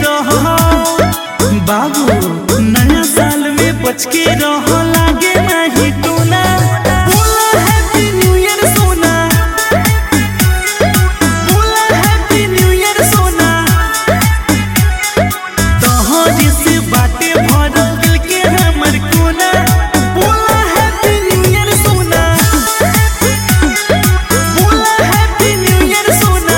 रहो बाबू नया साल में बच के रहो लागे नहीं टोना बोला हैप्पी न्यू ईयर सोना बोला हैप्पी न्यू ईयर सोना तोहरे से बाटे भरल दिल के हमर कोना बोला हैप्पी न्यू ईयर सोना बोला हैप्पी न्यू ईयर सोना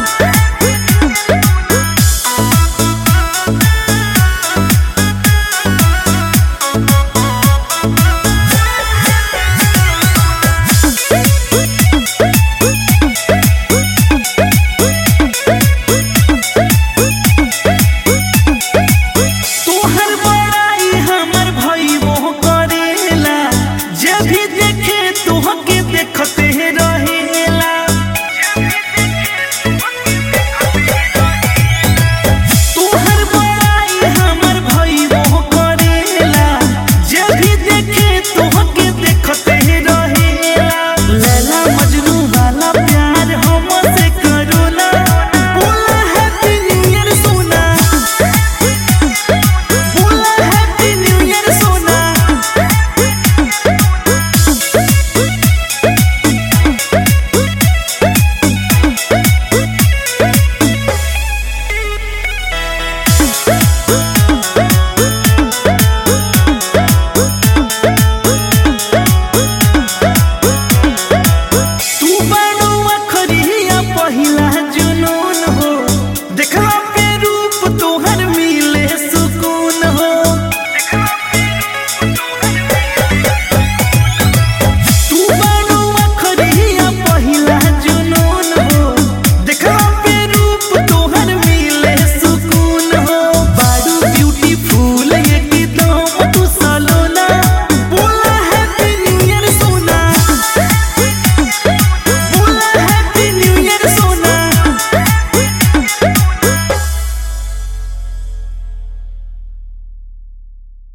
तोहर बड़ाई हमर भाई वो करेला जब भी देखे तोहके देखते रहेला तोहर बड़ाई हमर भाई वो करेला जब भी देखे तोहके देखते रहेला लैला मजनू वाला प्यार हमसे करो ना बोला हैप्पी न्यू ईयर सोना बोला हैप्पी न्यू ईयर सोना तू बड़ो अखरिया पहिला